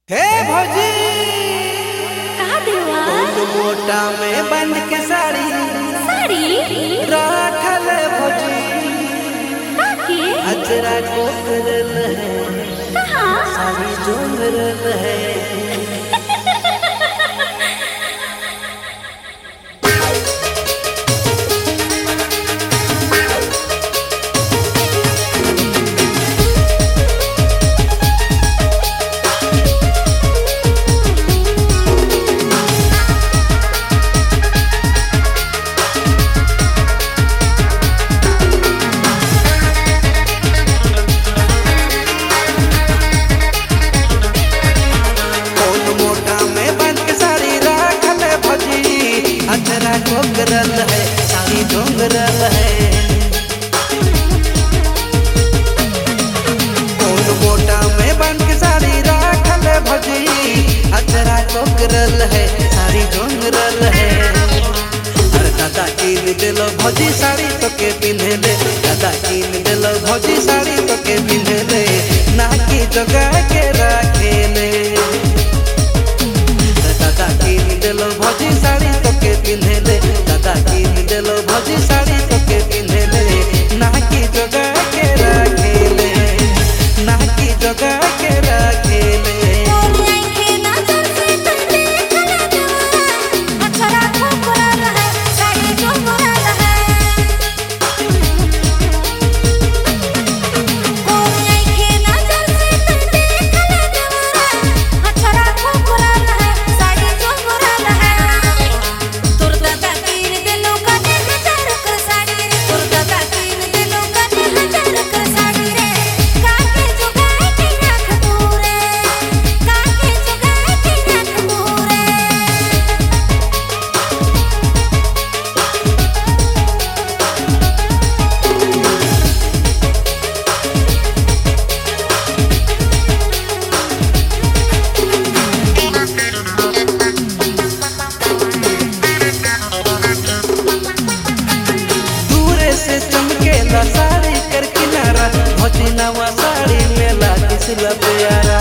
हे भौजी का देवा फूल मोटा में बंद के साड़ी साड़ी राखल भौजी काके अजरा को करल है कहाँ साड़ी जोंगरल है फूल मोटा में बंद के साड़ी राखल भौजी अजरा को करल है साड़ी जोंगरल है फूल मोटा में बंद के साड़ी राखल भौजी अजरा को करल है साड़ी जोंगरल है अरे दादा कीन दिलो भौजी साड़ी तो के पिन्हे ले दादा कीन दिलो भौजी साड़ी तो के पिन्हे ले नाकी जगा के राखे ले दादा कीन दिलो भौजी साड़ी तो के पिन्हे ले दादा कीन दिलो भौजी साड़ी तो के पिन्हे ले नाकी जगा के राखे ले नाकी जगा के राखे ले के नजर से तुम देख ले जवाना अक्षरा खोखरा रहे साड़ी जोगरा रहे कोई के नजर से तुम देख ले जवाना अक्षरा खोखरा रहे साड़ी जोगरा रहे तोर दादा तीन दिलों का हजार कर साड़ी रे तोर दादा तीन दिलों का हजार कर साड़ी रे काके जुगाए के नाक दूरे काके जुगाए के नाक दूरे दूरे से चमकेला साड़ी कर किनारा भौजी नवा साड़ी में लागी सिला प्यारा